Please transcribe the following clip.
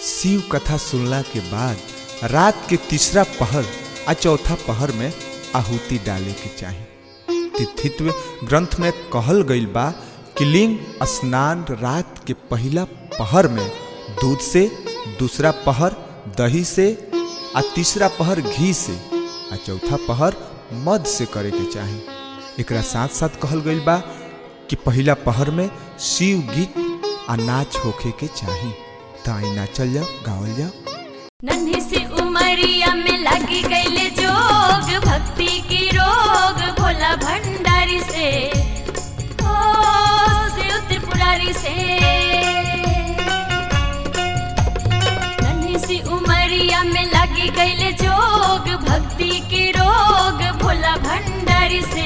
शिव कथा सुनला के बाद रात के तीसरा पहर आ चौथा पहर में आहुति डाले के चाही तिथित्व ग्रंथ में कहल गईल बा कि लिंग स्नान रात के पहला पहर में दूध से दूसरा पहर दही से आ तीसरा पहर घी से आ चौथा पहर मध से करे के चाही एकरा साथ साथ कहल गईल बा कि पहला पहर में शिव गीत आ नाच होखे के चाही त आई नाचल जाओ गावल जाओ नन्ही सी उमरिया में लगी गईले जोग भक्ति की रोग भोला भंडारी से ओ शिव त्रिपुरारी से नन्ही सी उमरिया में लगी गईले जोग भक्ति की रोग भोला भंडारी से